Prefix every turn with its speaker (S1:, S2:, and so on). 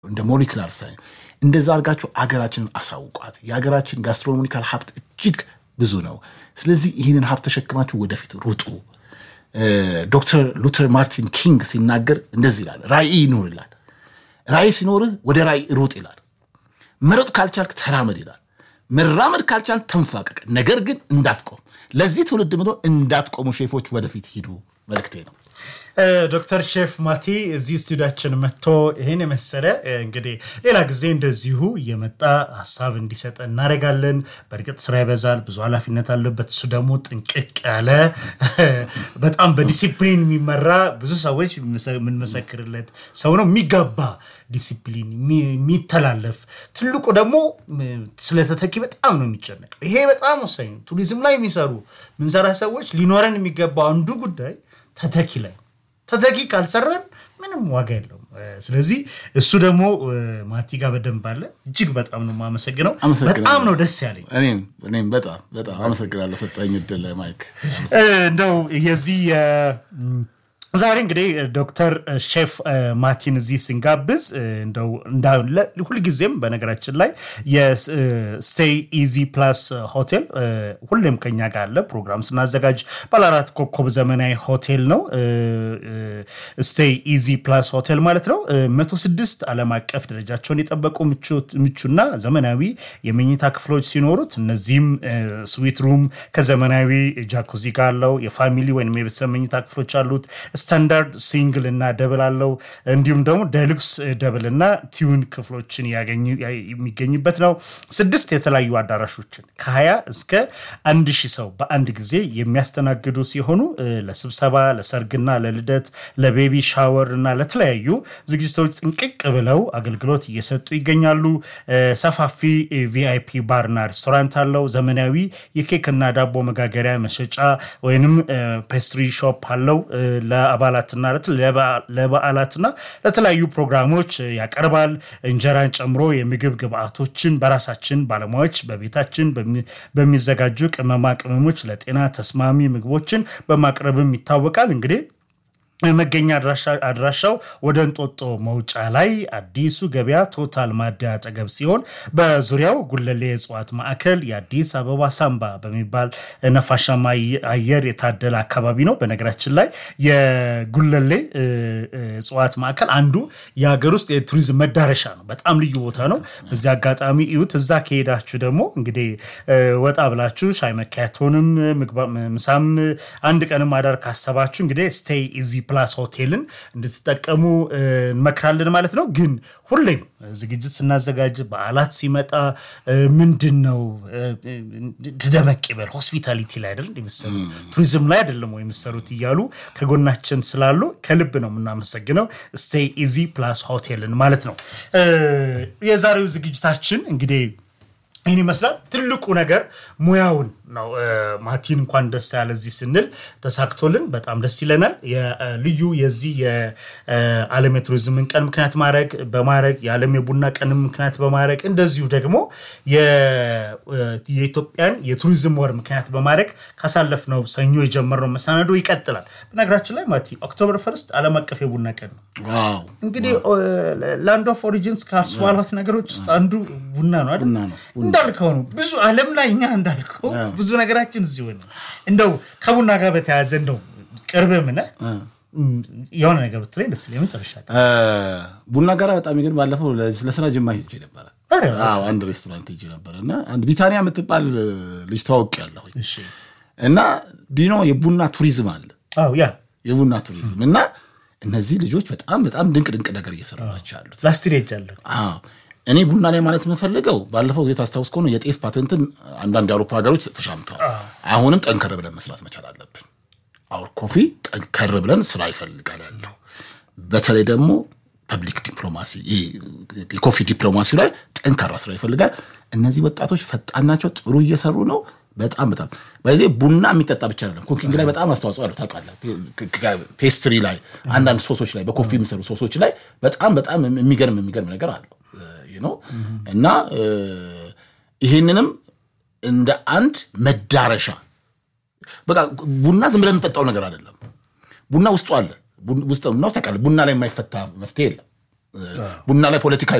S1: እንደ ሞሊክላር ሳይንስ እንደዛ አድርጋችሁ አገራችንን አሳውቋት። የሀገራችን ጋስትሮኖሚካል ሀብት እጅግ ብዙ ነው። ስለዚህ ይህንን ሀብት ተሸክማችሁ ወደፊት ሩጡ። ዶክተር ሉተር ማርቲን ኪንግ ሲናገር እንደዚህ ይላል፣ ራዕይ ይኑር ይላል። ራዕይ ሲኖርህ ወደ ራዕይ ሩጥ ይላል። መሮጥ ካልቻልክ ተራመድ ይላል። መራመድ ካልቻልክ ተንፋቀቅ፣ ነገር ግን እንዳትቆም። ለዚህ ትውልድ ምሎ እንዳትቆሙ ሼፎች ወደፊት ሂዱ መልክቴ ነው።
S2: ዶክተር ሼፍ ማቲ እዚህ ስቱዲያችን መጥቶ ይህን የመሰለ እንግዲህ ሌላ ጊዜ እንደዚሁ እየመጣ ሀሳብ እንዲሰጥ እናደርጋለን። በእርግጥ ስራ ይበዛል፣ ብዙ ኃላፊነት አለበት። እሱ ደግሞ ጥንቅቅ ያለ በጣም በዲሲፕሊን የሚመራ ብዙ ሰዎች የምንመሰክርለት ሰው ነው። የሚገባ ዲሲፕሊን የሚተላለፍ ትልቁ ደግሞ ስለተተኪ በጣም ነው የሚጨነቅ። ይሄ በጣም ወሳኝ ነው። ቱሪዝም ላይ የሚሰሩ ምንሰራ ሰዎች ሊኖረን የሚገባው አንዱ ጉዳይ ተተኪ ላይ ተተኪ ካልሰራን ምንም ዋጋ የለውም። ስለዚህ እሱ ደግሞ ማቲ ጋር በደንብ አለ። እጅግ በጣም ነው የማመሰግነው። በጣም ነው ደስ ያለኝ።
S1: እኔም በጣም በጣም አመሰግናለሁ ሰጠኝ እድል ማይክ።
S2: እንደው የዚህ ዛሬ እንግዲህ ዶክተር ሼፍ ማቲን እዚህ ስንጋብዝ እንደው ሁልጊዜም በነገራችን ላይ የስቴይ ኢዚ ፕላስ ሆቴል ሁሌም ከኛ ጋር አለ። ፕሮግራም ስናዘጋጅ ባለአራት ኮከብ ዘመናዊ ሆቴል ነው። ስቴይ ኢዚ ፕላስ ሆቴል ማለት ነው። መቶ ስድስት ዓለም አቀፍ ደረጃቸውን የጠበቁ ምቹና ዘመናዊ የመኝታ ክፍሎች ሲኖሩት እነዚህም ስዊት ሩም ከዘመናዊ ጃኩዚ ጋር አለው። የፋሚሊ ወይም የቤተሰብ መኝታ ክፍሎች አሉት። ስታንዳርድ ሲንግል እና ደብል አለው። እንዲሁም ደግሞ ደሉክስ ደብል እና ቲዩን ክፍሎችን የሚገኝበት ነው። ስድስት የተለያዩ አዳራሾችን ከ20 እስከ አንድ ሺህ ሰው በአንድ ጊዜ የሚያስተናግዱ ሲሆኑ ለስብሰባ፣ ለሰርግና ለልደት፣ ለቤቢ ሻወር እና ለተለያዩ ዝግጅቶች ጥንቅቅ ብለው አገልግሎት እየሰጡ ይገኛሉ። ሰፋፊ ቪአይፒ ባርና ሬስቶራንት አለው። ዘመናዊ የኬክና ዳቦ መጋገሪያ መሸጫ ወይንም ፔስትሪ ሾፕ አለው። ለአባላትና ለበዓላትና ለተለያዩ ፕሮግራሞች ያቀርባል። እንጀራን ጨምሮ የምግብ ግብአቶችን በራሳችን ባለሙያዎች በቤታችን በሚዘጋጁ ቅመማ ቅመሞች ለጤና ተስማሚ ምግቦችን በማቅረብም ይታወቃል። እንግዲህ መገኛ አድራሻው ወደ እንጦጦ መውጫ ላይ አዲሱ ገበያ ቶታል ማደያ አጠገብ ሲሆን በዙሪያው ጉለሌ የእጽዋት ማዕከል የአዲስ አበባ ሳምባ በሚባል ነፋሻማ አየር የታደለ አካባቢ ነው። በነገራችን ላይ የጉለሌ እጽዋት ማዕከል አንዱ የሀገር ውስጥ የቱሪዝም መዳረሻ ነው። በጣም ልዩ ቦታ ነው። በዚህ አጋጣሚ እዩት። እዛ ከሄዳችሁ ደግሞ እንግዲህ ወጣ ብላችሁ ሻይ መካያቶንም ምሳም አንድ ቀንም አዳር ካሰባችሁ እንግዲህ ስቴይ ኢዚ ፕላስ ሆቴልን እንድትጠቀሙ እንመክራለን ማለት ነው። ግን ሁሌም ዝግጅት ስናዘጋጅ በዓላት ሲመጣ ምንድን ነው ደመቅ ይበል ሆስፒታሊቲ ላይ አይደል የሚሰሩት ቱሪዝም ላይ አይደለም ወይ የሚሰሩት እያሉ ከጎናችን ስላሉ ከልብ ነው የምናመሰግነው። ስቴይ ኢዚ ፕላስ ሆቴልን ማለት ነው። የዛሬው ዝግጅታችን እንግዲህ ይህን ይመስላል። ትልቁ ነገር ሙያውን ነው። ማቲን እንኳን ደስ ያለ እዚህ ስንል ተሳክቶልን በጣም ደስ ይለናል። ልዩ የዚህ የዓለም የቱሪዝምን ቀን ምክንያት ማድረግ በማድረግ የዓለም የቡና ቀን ምክንያት በማድረግ እንደዚሁ ደግሞ የኢትዮጵያን የቱሪዝም ወር ምክንያት በማድረግ ካሳለፍነው ሰኞ የጀመርነው መሰናዶ ይቀጥላል። በነገራችን ላይ ማቲ ኦክቶበር ፈርስት ዓለም አቀፍ የቡና ቀን ነው። እንግዲህ ላንድ ኦፍ ኦሪጂንስ ካስዋሏት ነገሮች ውስጥ አንዱ ቡና ነው አይደል? እንዳልከው ነው ብዙ ዓለም ላይ እኛ እንዳልከው ብዙ ነገራችን እዚሁ ነው። እንደው ከቡና ጋር በተያያዘ እንደው ቅርብ ምነ የሆነ ነገር ብትለኝ ደስ ይለኛል። መጨረሻ
S1: ቡና ጋር በጣም ግን ባለፈው ለስራ ጅማ ሄጄ ነበረ። አንድ ሬስቶራንት ሄጄ ነበረ እና አንድ ቢታኒያ የምትባል ልጅ ተዋውቅ ያለሁ እና ዲኖ የቡና ቱሪዝም አለ
S2: ያ
S1: የቡና ቱሪዝም እና እነዚህ ልጆች በጣም በጣም ድንቅ ድንቅ ነገር እየሰሩ ናቸው ያሉት።
S2: ላስቲር ሄጃለሁ
S1: እኔ ቡና ላይ ማለት የምፈልገው ባለፈው ጊዜ ታስታውስ ከሆነ የጤፍ ፓተንትን አንዳንድ የአውሮፓ ሀገሮች ተሻምተዋል። አሁንም ጠንከር ብለን መስራት መቻል አለብን። አውር ኮፊ ጠንከር ብለን ስራ ይፈልጋል ያለው በተለይ ደግሞ ፐብሊክ ዲፕሎማሲ የኮፊ ዲፕሎማሲ ላይ ጠንካራ ስራ ይፈልጋል። እነዚህ ወጣቶች ፈጣን ናቸው፣ ጥሩ እየሰሩ ነው። በጣም በጣም በዚህ ቡና የሚጠጣ ብቻ አይደለም፣ ኩኪንግ ላይ በጣም አስተዋጽኦ አለው። ታውቃለህ፣ ፔስትሪ ላይ አንዳንድ ሶሶች ላይ በኮፊ የሚሰሩ ሶሶች ላይ በጣም በጣም የሚገርም የሚገርም ነገር አለው ነው እና ይህንንም እንደ አንድ መዳረሻ በቃ ቡና ዝም ብለን የምንጠጣው ነገር አይደለም። ቡና ውስጡ አለ። ቡና ውስጥ ታውቃለህ፣ ቡና ላይ የማይፈታ መፍትሄ የለም። ቡና ላይ ፖለቲካ